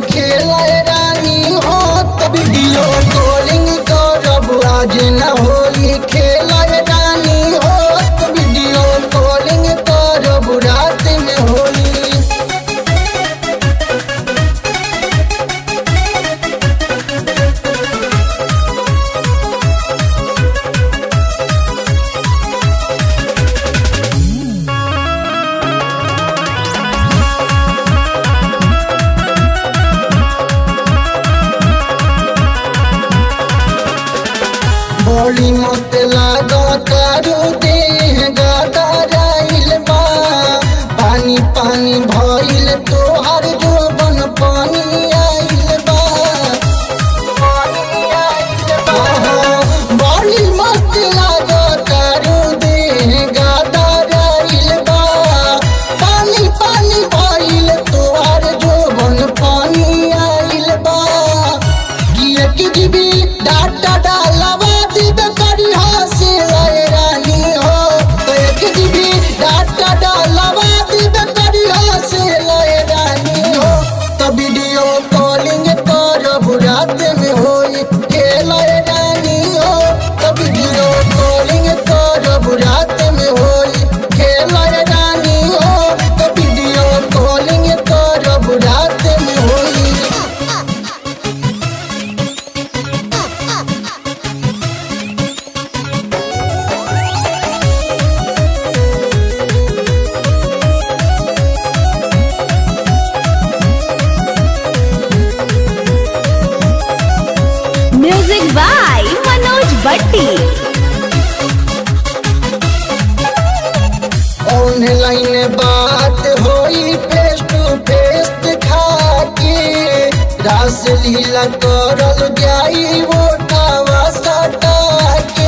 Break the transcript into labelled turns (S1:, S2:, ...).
S1: खेलाए रानी हो तो वीडियो कॉलिंग करब आज न होई खेलाए रानी हो तो वीडियो कॉलिंग करब रात में होई बड़ी मस्त लागो तारू देह गदराइल बा पानी पानी भइल तोहर जोबन पानी आइल बा आहा, बड़ी मस्त लागो तारू देह गदराइल बा पानी पानी भइल तोहर जोबन पानी आइल बा किए कि जीबी डाटा डालवा दिबे करी हसे लय रानी हो तो एक जीबी डाटा डालवा दिबे करी हसे लय रानी हो तो वीडियो कॉलिंग करब रात में होई खेलय रानी हो तो वीडियो कॉलिंग करब रात में होई खेलय रानी हो तो वीडियो कॉलिंग करब रात में होई
S2: म्यूजिक बाय मनोज भट्टी
S1: ऑनलाइन बात होई फेस टू फेस दिखा के रास लीला करल जाई वो टावा सटा के